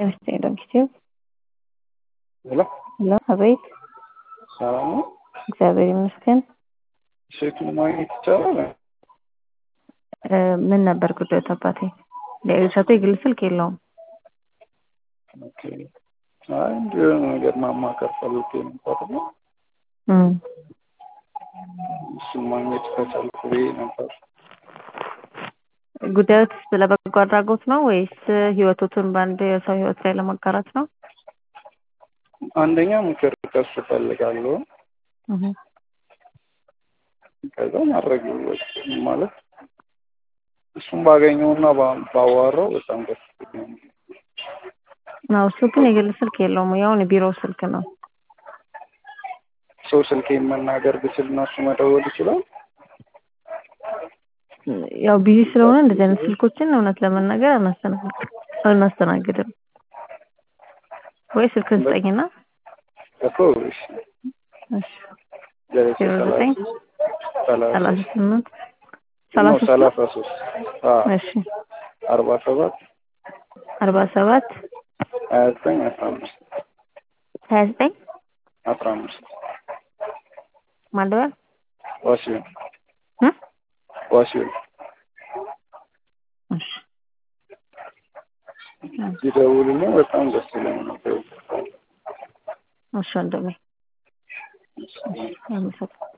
ጤና ጊዜው ሄሎ ሄሎ፣ አቤት። ሰላም ነው? እግዚአብሔር ይመስገን። ስልኩን ማግኘት ይቻላል? እ ምን ነበር ጉዳዩ አባቴ? ለእሸቱ የግል ስልክ የለውም። ኦኬ። አይ እንዲሁ የሆነ ነገር ማማከር ፈልጌ ነበር ነው እም እሱን ማግኘት ከቻልኩ ብዬ ነበር። ጉዳዮት ስለ በጎ አድራጎት ነው ወይስ ህይወቶቱን በአንድ የሰው ህይወት ላይ ለማጋራት ነው? አንደኛ ምክር ከሱ እፈልጋለሁ። እህ ከዛ ማድረግ ማለት እሱን ባገኘውና ባ- ባዋራው በጣም ደስ ይለኛል። ነው እሱ ግን የግል ስልክ የለውም። ያውን የቢሮ ስልክ ነው። ሰው ስልኬን መናገር ብችል እና እሱ መደወል ይችላል። ያው ቢዚ ስለሆነ እንደዚህ አይነት ስልኮችን እውነት ለመናገር አናስተናግድም አናስተናግድም። ወይ ስልክ ስጠኝና እኮ እሺ፣ እሺ ደረሰ ዜሮ ዘጠኝ ሰላሳ ሰላሳ ሶስት ስምንት ነው ሰላሳ ሶስት ሰላሳ ሶስት አዎ እሺ አርባ ሰባት አርባ ሰባት ሀያ ዘጠኝ አስራ አምስት ሀያ ዘጠኝ አስራ አምስት ማለበል ዋሲሁን እ ዋሲሁን እሺ ይደውልልኝ በጣም ደስ ይለኝ ነበር። እሺ ወንድሜ አመሰግናለሁ።